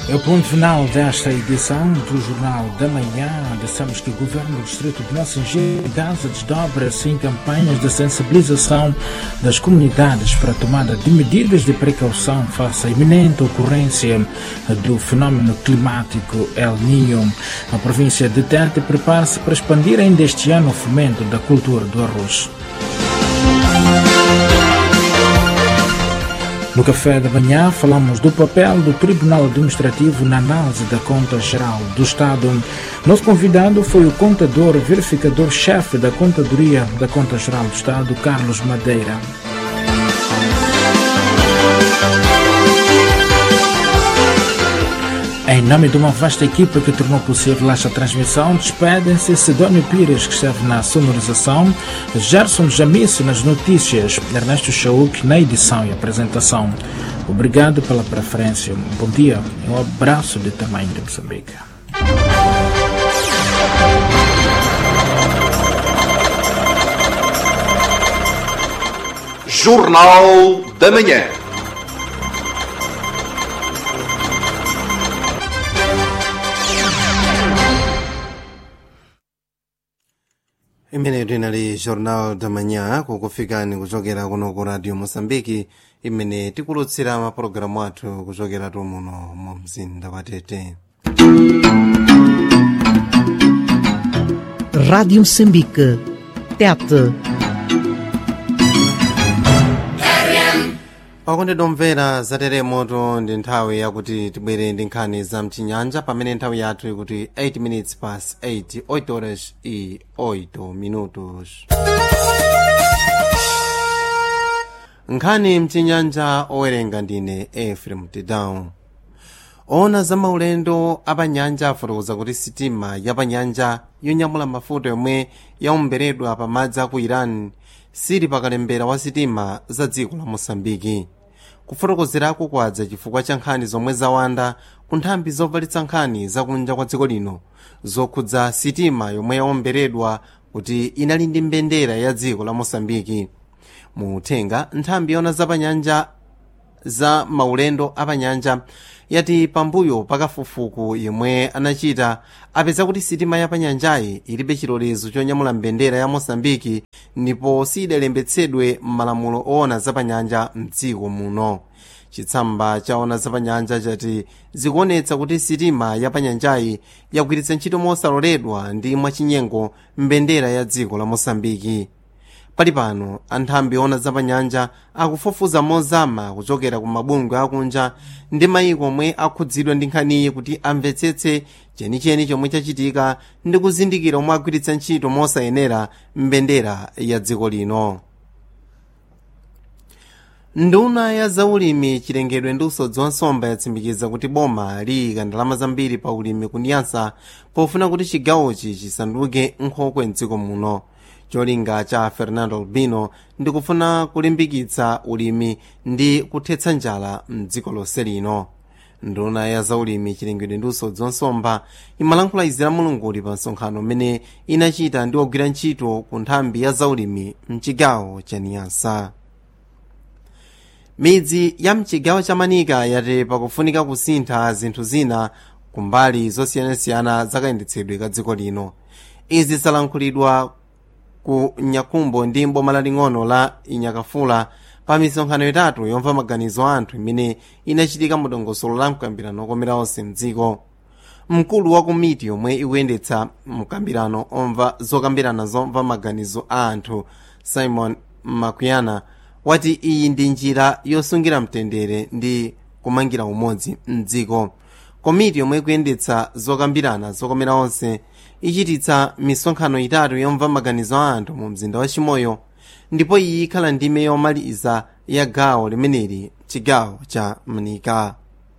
É o ponto final desta edição do Jornal da Manhã. Dissemos que o Governo do Distrito de Nassanger Gaza desdobra-se em campanhas de sensibilização das comunidades para a tomada de medidas de precaução face à iminente ocorrência do fenômeno climático El Niño. A província de Tete prepara-se para expandir ainda este ano o fomento da cultura do arroz. No café da manhã falamos do papel do Tribunal Administrativo na análise da Conta Geral do Estado. Nosso convidado foi o contador verificador-chefe da Contadoria da Conta Geral do Estado, Carlos Madeira. Em nome de uma vasta equipa que tornou possível esta transmissão, despedem-se Sidónio Pires, que esteve na sonorização, Gerson Jamice nas notícias, Ernesto Chauk na edição e apresentação. Obrigado pela preferência, um bom dia e um abraço de tamanho de Moçambique. Jornal da Manhã. imene tinali jornal da manhã kukufikani kuchokera kuno ku radio moçambique imene tikulutsira mapulogalamu athu kuchokera tumuno mu mzinda wa tete Rádio Moçambique. Tete. pakondedwa omvera za teremoto ndi nthawi yakuti tibwere ndi nkhani za mchinyanja pamene nthawi yathu ikuti 8 minutes past 8 8 horas e 8 minutos nkhani mchinyanja owerenga ndine efrem tedown ona za maulendo apanyanja afotokoza kuti sitima yapanyanja yonyamula mafuta yomwe yaomberedwa pamadzi aku iran sili pakalembera wa sitima za dziko la mosambiki kufotokozerako kwadza chifukwa cha nkhani zomwe zawanda ku nthambi zovalitsa nkhani zakunja kwa dziko lino zokhudza sitima yomwe yaomberedwa kuti inali ndi mbendera ya dziko la mosambiki mu uthenga nthambi yona zapanyanja za maulendo apanyanja yati pambuyo pakafukufuku yemwe anachita apeza kuti sitima yapanyanjayi ilibe chilolezo chonyamula mbendera ya mosambiki ndipo sidalembetsedwe m'malamulo oona zapanyanja mdziko muno chitsamba chaona zapanyanja chati zikuonetsa kuti sitima yapanyanjayi yagwiritsa ntchito mosaloledwa ndi mwachinyengo mbendera ya dziko la mosambiki pali pano anthambi ona zapanyanja akufufuza mozama kuchokera ku mabungwe akunja ndi mayiko omwe akhudzidwa ndi nkhaniyi kuti amvetsetse chenicheni chomwe chachitika ndi kuzindikira omwe agwiritsa ntchito mosayenera mbendera ya dziko lino nduna ya zaulimi chilengedwe ndi usodzi wa nsomba yatsimikiza kuti boma liyika ndalama zambiri pa ulimi kuniyasa pofuna kuti chigawochi chisanduke nkhokwe mdziko muno cholinga cha fernando albino ndi kufuna kulimbikitsa ulimi ndi kuthetsa njala mdziko lonse lino nduna ya zaulimi chilengedwe ndi usodzi wa nsomba imalankhula izi la mulunguli pa msonkhano umene inachita ndi ogwira ntchito ku nthambi ya zaulimi mchigawo cha niyasa midzi ya mchigawo cha manika yati pakufunika kusintha zinthu zina kumbali zosiyanasiyana zakayendetsedwe ka dziko lino izi zalankhulidwa ku nyakumbo ndi mboma laling'ono la inyakafula pa misonkhano itatu yomva maganizo a anthu imene inachitika mu dongosolo la mkambirano okomera onse mdziko mkulu wa komiti yomwe ikuyendetsa mkambirano omva zokambirana zomva maganizo a anthu simon makuyana wati iyi ndi njira yosungira mtendere ndi kumangira umodzi mdziko komiti yomwe ikuyendetsa zokambirana zokomera onse ichititsa misonkhano itatu yomva maganizo a anthu mu mzinda wa chimoyo ndipo iyi ikhala ndime yomaliza ya gawo limeneli chigawo cha mnika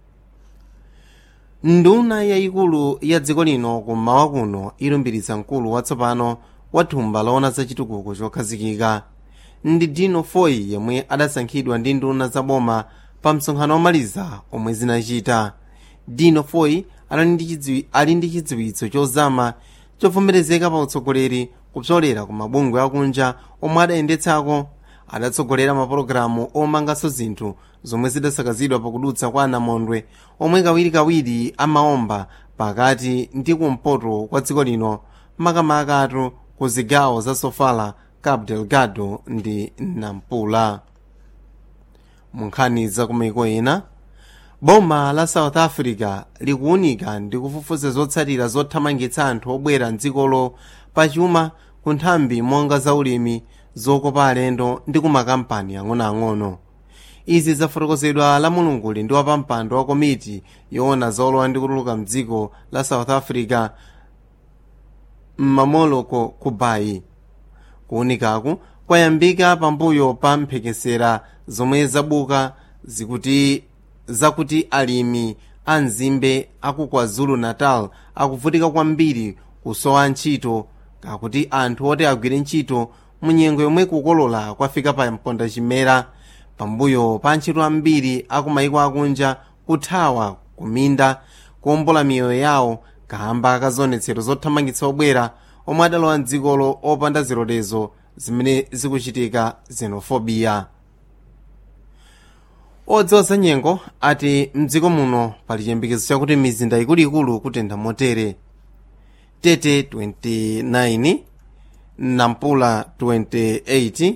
nduna yayikulu ya dziko lino kummawa kuno ilumbiritsa mkulu watsopano wa thumba loona za chitukuko chokhazikika ndi dino foyi yemwe adasankhidwa ndi nduna za boma pa msonkhano womaliza omwe zinachita dino foyi ali ndi chidziwitso chozama chovomerezeka pa utsogoleri kupsolera ku mabungwe akunja omwe adayendetsako adatsogolera mapulogalamu omanganso zinthu zomwe zidasakazidwa pakudutsa kwa anamondwe omwe kawirikawiri amaomba pakati ndi kumpoto kwa dziko lino makamakatu ku zigawo za sofala cabo delgado ndi nampula mu nkhani za kumaiko ena boma la south africa likuwunika ndi kufufuza zotsatira zothamangitsa anthu obwera mdzikolo pachuma ku nthambi monga zaulimi zokopa alendo ndi ku makampani ang'onoang'ono izi zafotokozedwa la mulunguli ndi wapampando wa komiti yoona zolowa ndi kutuluka mdziko la south africa m'mamoloko ku bayi kuwunikaku kwayambika pambuyo pa mphekesera zomwe zabuka zikuti zakuti alimi a mzimbe aku kwazulu natal akuvutika kwambiri kusowa ntchito kakuti anthu oti agwire ntchito mu nyengo yomwe kukolola kwafika pa mponda chimera pambuyo pa ntchito ambiri aku maiko akunja kuthawa kuminda kuombola miyoyo yawo kamba kazionetsero zothamangitsa obwera omwe adalowa mdzikolo opanda zilolezo zimene zikuchitika xenophobia odziwa za nyengo ati mdziko muno pali chiyembekezo chakuti mizinda ikuluikulu kutentha motere tete 29 nampula 28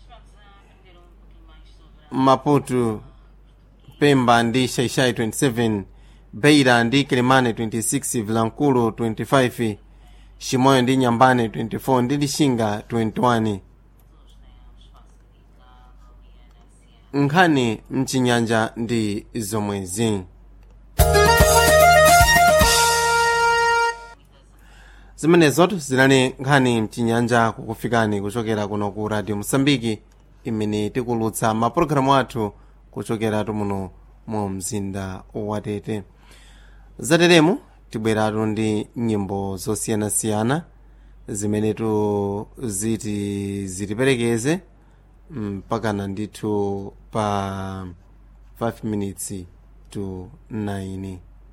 maputo pemba ndi shaishai 27 beira ndi kilimane 26 vilankulu 25 shimoyo ndi nyambane 24 ndi lishinga 21 nkhani mchinyanja ndi zomwezi zimenezotu zinali nkhani mchinyanja kukufikani kuchokera kuno ku radio mosambiki imene tikulutsa mapulogalamu athu kuchokeratu muno mu mzinda watete zateremu tibweratu ndi nyimbo zosiyanasiyana zimenetu ziti zitiperekeze mpakana ndithu pa 5 minutes to 9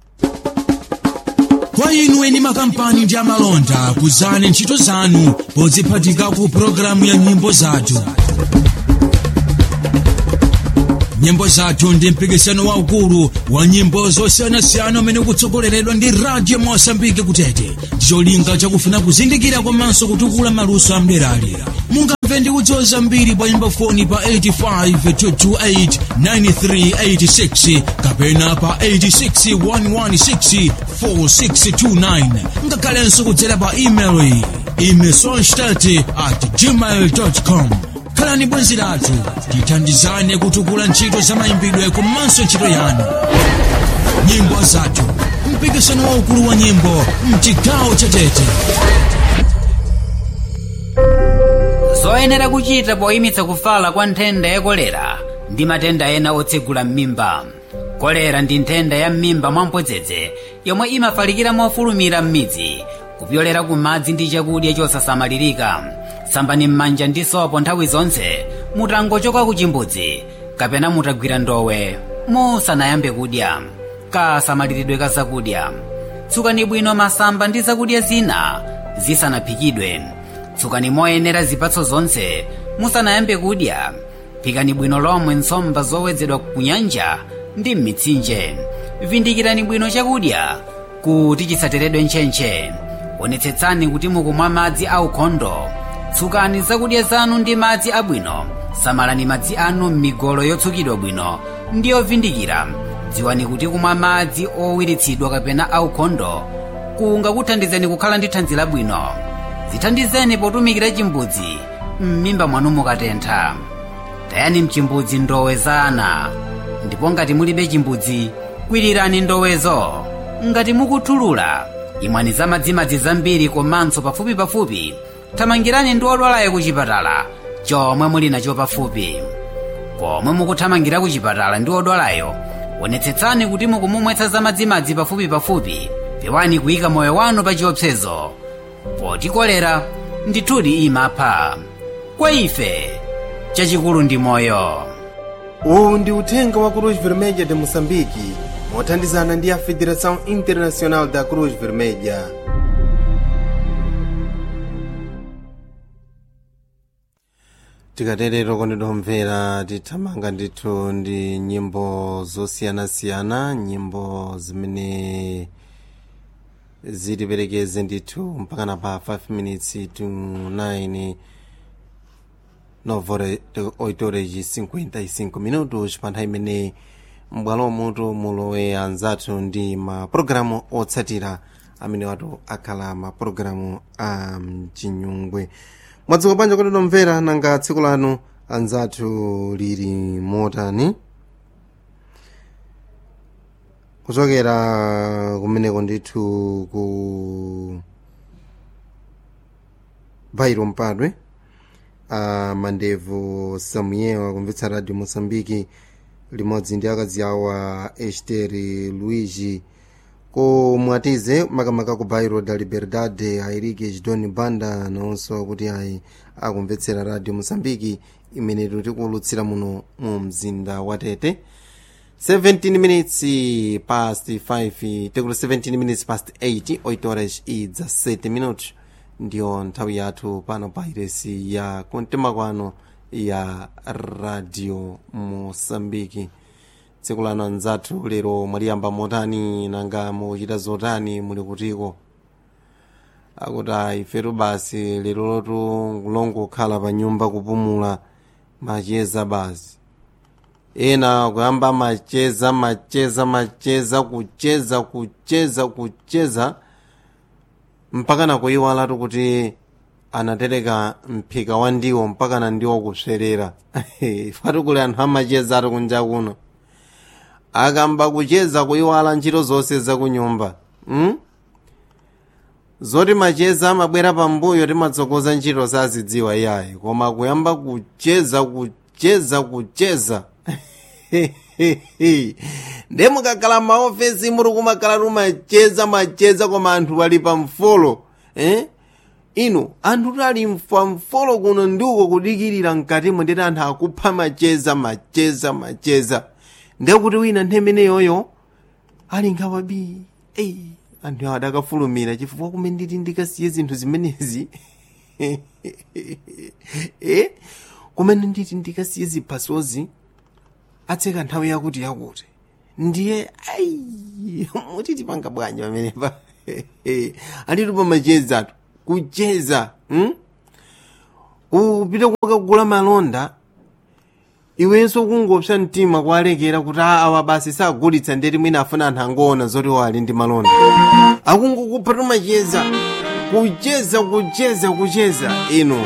kwa inu eni makampani ndi amalonda kuzani ntchito zanu podziphatika ku pologalamu ya nyimbo zathu nyimbo zathu ndi mpikisano waukulu wa nyimbo zosiyanasiyana umene ukutsogoleredwa ndi radio mosambike kutete ndicholinga chakufuna kuzindikira komanso kutukula maluso amderalera mungamve ndi kudziwa zambiri pa nyimbo foni pa 85 kapena pa 861164629 ngakhalenso kudzera pa email iyi imesonstat at gmail com khalani bwenzi lathu tithandizane kutukula ntchito za mayimbidwe komanso ntchito yanu nyimbo zathu mpikisano waukulu wa nyimbo mchigawo chatete zoyenera kuchita poyimitsa kufala kwa nthenda ya kolera ndi matenda ena otsegula m'mimba kolera ndi nthenda ya m'mimba mwamphodzedze yomwe imafalikira mofulumira m'midzi kupyolera ku madzi ndi chakudya chosasamalirika sambani m'manja ndi sopo nthawi zonse mutangochoka ku chimbudzi kapena mutagwira ndowe musanayambe kudya kasamaliridwe ka zakudya tsukani bwino masamba ndi zakudya zina zisanaphikidwe tsukani moyenera zipatso zonse musanayambe kudya phikani bwino lomwe nsomba zowedzedwa ku nyanja ndi m'mitsinje vindikirani bwino chakudya kuti chisateredwe ntchentche onetsetsani kuti mukumwa madzi aukhondo tsukani zakudya zanu ndi madzi abwino samalani madzi anu m'migolo yotsukidwa bwino ndi yovindikira dziwani kuti kumwa madzi owiritsidwa kapena aukhondo kungakuthandizeni kukhala ndi thanzi labwino zithandizeni potumikira chimbudzi m'mimba mwanu mukatentha tayani mchimbudzi ndowe za ana ndipo ngati mulibe chimbudzi kwirirani ndowezo ngati mukuthulula imwani za madzimadzi zambiri komanso pafupipafupi thamangirani ndi odwalayo ku chipatala chomwe muli nacho pafupi pomwe mukuthamangira ku chipatala ndi odwalayo onetsetsani kuti mukumumwetsa za madzimadzi pafupipafupi pewani kuyika moyo wanu pa chiopsezo poti kolera ndithudi imapha kwa ife chachikulu ndi moyo uwu ndi uthenga wa cruz vermelha de moçambique mothandizana ndi a federação internacional da cruz vermelha tikaterero konditomvera tithamanga ndithu ndi nyimbo zosiyanasiyana nyimbo zimene zitiperekeze ndithu mpakana pa 5 minutes to 9 novore 8 horas 55 minutos pa nthawi imene m'bwalo mutu mulowe anzathu ndi mapulogalamu otsatira amene watu akhala mapulogalamu a mchinyungwe mwadzuka bwanji kuti nomvera nanga tsiku lanu anzathu lili motani kuchokera kumeneko ndithu ku bairo mpadwe a mandevu samuel akumvetsa radio moçambique limodzi ndi akazi awo a esteri luigi ku mwatize makamaka ku bairo da liberdade a erike chidoni banda nawonso kuti ayi akumvetsera radio moçambique imene tikulutsira muno mu mzinda wa tete 17 minutes past 5 tekulo 17 minutes past 8 8 horas e 17 minutos ndiyo nthawi yathu pano pa iresi ya kumtima kwano ya radio moçambique tsiku lano anzathu lero mwaliyamba motani nanga muchita zotani muli kutiko akuti ayi ifetu basi lero lotu kulongokhala pa nyumba kupumula macheza basi ena kuyamba macheza macheza macheza kucheza kucheza kucheza mpaka nakuyiwalatu kuti anatereka mphika wa ndiwo mpaka na ndiwo kuswerera fatu kuli anthu amacheza ati kunja kuno akamba kucheza kuyiwala ntchito zonse zakunyumba hmm? zoti macheza amabwera pambuyo timatsogoza ntchito sazidziwa iyayi koma kuyamba kucheza kucheza kucheza nde mukakhala maofesi muri kumakhala tumacheza macheza koma anthu ali pamfolo eh? inu anthu tali pamfolo kuno ndiuko kudikirira mkatimo ndeti anthu akupha macheza macheza macheza ndekuti wina nthemeneyoyo ali nkhawabi eyi anthu awo adakafulumira chifukwa kumene nditi ndikasiye zinthu zimenezi eh? kumene nditi ndikasiye ziphasozi atseka nthawi yakuti yakuti ndiye ayi mutiti panga bwanji pamenepa alitu pamachezatu kucheza hmm? upite kukagula malonda iwenso kungopsa mtima kuwalekera kuti awa basi sagulitsa ndeti mwina afuna anthu angoona zoti wali ndi malonda akungokupha tumacheza kucheza kucheza kucheza ino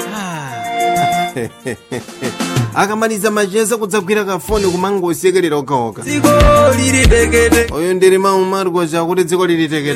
akamaliza macheza kudzagwira kafoni kumangosekerera okaoka dziko lili tekete oyo ndiri maumari kwacha kuti dziko lili tekete